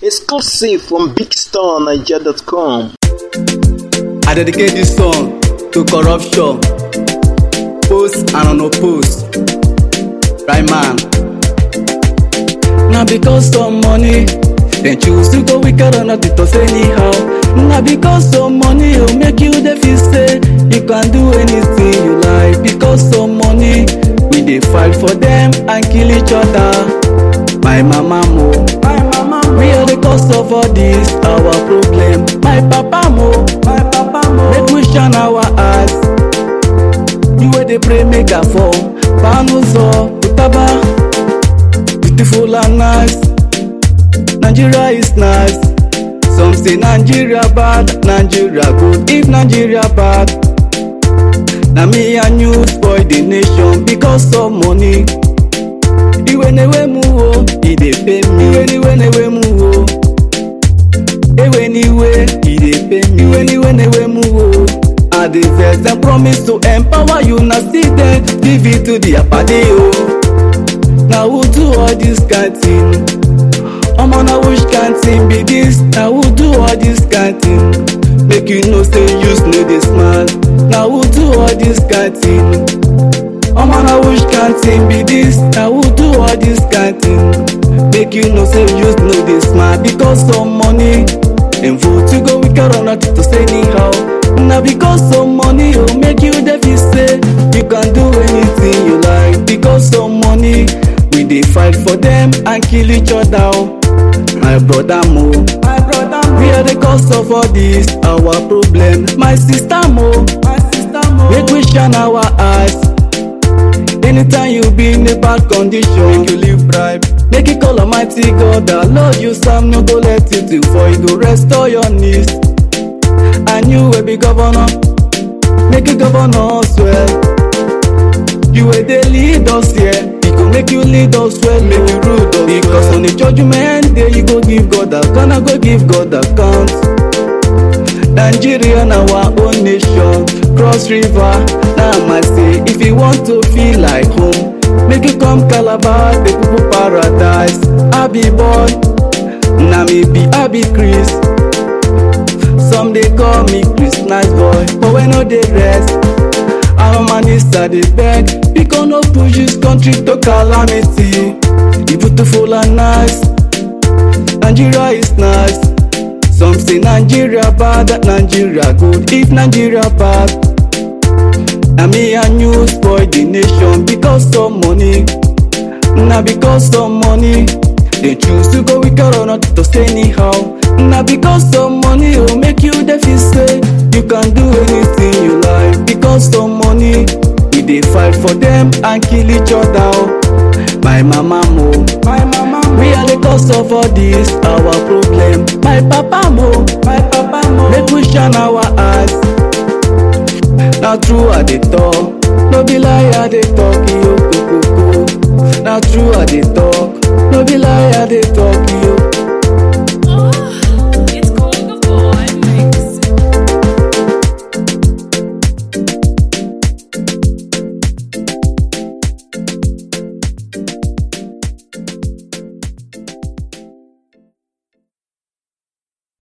Exclusive from BigStarNiger.com. I dedicate this song to corruption, post and unopposed. Right man. Now because of money, they choose to go wicked or not to say anyhow. Now because of money, it'll make you the feel say you can do anything you like. Because of money, we dey fight for them and kill each other. My mama mo, my mama mo. We are the cause of all this our problem. My papa mo, my papa mo. Make we shine our eyes. You wey dey pray make I fall. Panuzo, Utaba, beautiful and nice. Nigeria is nice. Some say Nigeria bad, Nigeria good. If Nigeria bad, na me and you spoil the nation because of money. Iwe newe mu o, e dey pay me. Iwe niwe newe mu o. Ewe niwe, e dey pay me. Iwe niwe newe mu o. I dey vex dem promise to empower you na still dem give it to the apade o. Na who do all this kind thing? Omo na which kind thing be this? Na who do all this kind thing? Make you know say use no dey smart. Na who do all this kind thing? Omo na which kind thing be this? Na who do all this kind thing? Make you know say use no dey smart because of money. Dem vote you go wicked or not to say anyhow. Na because of money o make you dey feel say you can do anything you like. Because of money we dey fight for them and kill each other o. My brother mo, my brother mo. We are the cause of all this our problem. My sister mo, my sister mo. Make we shine our eyes. Anytime you be in a bad condition, make you live bribe. Make you call Almighty God, the Lord you some no go let you do for you go restore your knees. And you will be governor, make you governor us well. You will dey lead us here, he go make you lead us well, make you rule us Because on the judgment day you go give God account, I go give God account. Nigeria na our own nation, cross river na my say. If you want to feel like home, make you come Calabar, the people paradise. I be boy, na me be I be Chris. Some dey call me Chris nice boy, but when no dey rest. Our minister dey beg, because no push this country to calamity. E beautiful and nice, Nigeria is nice. Some say Nigeria bad, Nigeria good. If Nigeria bad, na me and you spoil the nation because of money. Na because of money, they choose to go wicked or not to say anyhow. Na because of money, oh make you dey feel say you can do anything you like. Because of money, we dey fight for them and kill each other. Oh. My mama mo, my mama mo. We are the cause of all this our problem. My papa mo, my papa mo. Make we shine our eyes. Na true I dey talk, no be lie I dey talk yo koko. Na true I dey talk, no be lie I dey talk yo